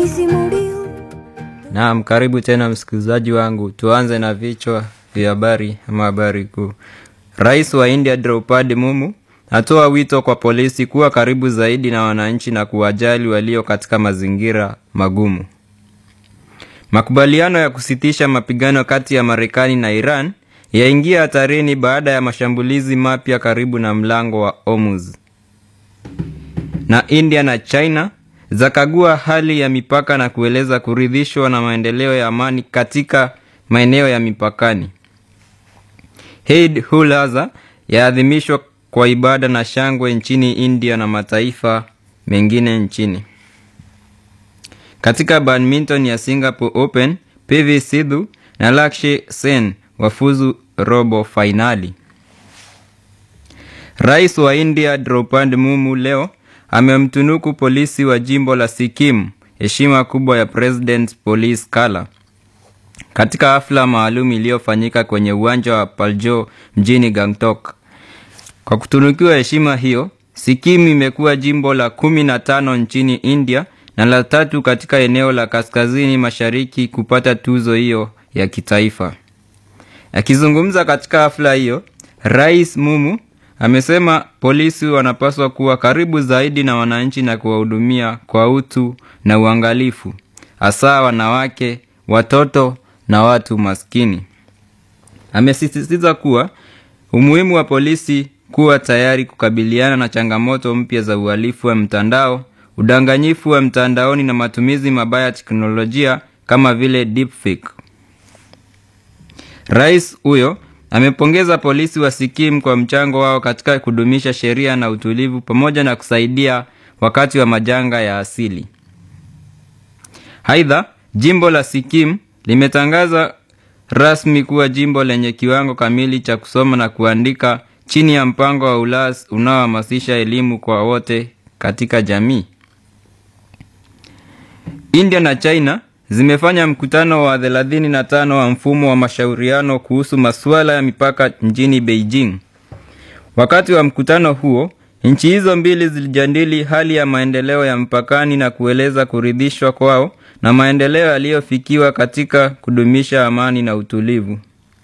nisimuliu Naam, karibu tena msikilizaji wangu. Tuanze na vichwa vya habari ama habari kuu. Rais wa India Draupadi Mumu atoa wito kwa polisi kuwa karibu zaidi na wananchi na kuwajali walio katika mazingira magumu. Makubaliano ya kusitisha mapigano kati ya Marekani na Iran yaingia hatarini baada ya mashambulizi mapya karibu na mlango wa Hormuz. Na India na China zakagua hali ya mipaka na kueleza kuridhishwa na maendeleo ya amani katika maeneo ya mipakani. Eid ul Adha yaadhimishwa kwa ibada na shangwe nchini India na mataifa mengine nchini. Katika badminton ya Singapore Open, PV Sidhu na Lakshya Sen wafuzu robo fainali. Rais wa India Draupadi Mumu leo amemtunuku polisi wa jimbo la Sikkim heshima kubwa ya President Police Kala katika hafla maalum iliyofanyika kwenye uwanja wa Paljo mjini Gangtok. Kwa kutunukiwa heshima hiyo, Sikkim imekuwa jimbo la kumi na tano nchini India na la tatu katika eneo la kaskazini mashariki kupata tuzo hiyo ya kitaifa. Akizungumza katika hafla hiyo, Rais Mumu amesema polisi wanapaswa kuwa karibu zaidi na wananchi na kuwahudumia kwa utu na uangalifu, hasa wanawake, watoto na watu maskini. Amesisitiza kuwa umuhimu wa polisi kuwa tayari kukabiliana na changamoto mpya za uhalifu wa mtandao, udanganyifu wa mtandaoni na matumizi mabaya ya teknolojia kama vile deepfake. Rais huyo amepongeza polisi wa Sikkim kwa mchango wao katika kudumisha sheria na utulivu pamoja na kusaidia wakati wa majanga ya asili. Aidha, jimbo la Sikkim limetangaza rasmi kuwa jimbo lenye kiwango kamili cha kusoma na kuandika chini ya mpango wa ULAS unaohamasisha elimu kwa wote katika jamii. India na China zimefanya mkutano wa 35 wa mfumo wa mashauriano kuhusu masuala ya mipaka mjini Beijing. Wakati wa mkutano huo, nchi hizo mbili zilijadili hali ya maendeleo ya mpakani na kueleza kuridhishwa kwao na maendeleo yaliyofikiwa katika kudumisha amani na utulivu.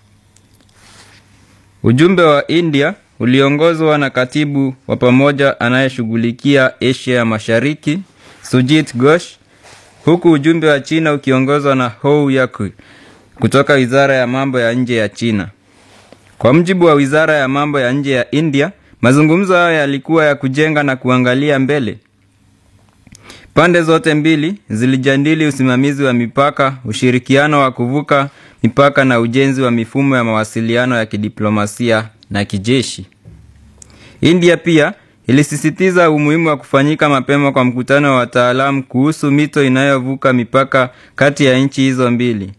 Ujumbe wa India uliongozwa na katibu wa pamoja anayeshughulikia Asia ya Mashariki, Sujit Ghosh, huku ujumbe wa China ukiongozwa na Hou Yaku kutoka Wizara ya Mambo ya Nje ya China. Kwa mujibu wa Wizara ya Mambo ya Nje ya India, mazungumzo hayo yalikuwa ya kujenga na kuangalia mbele. Pande zote mbili zilijadili usimamizi wa mipaka, ushirikiano wa kuvuka mipaka na ujenzi wa mifumo ya mawasiliano ya kidiplomasia na kijeshi. India pia ilisisitiza umuhimu wa kufanyika mapema kwa mkutano wa wataalamu kuhusu mito inayovuka mipaka kati ya nchi hizo mbili.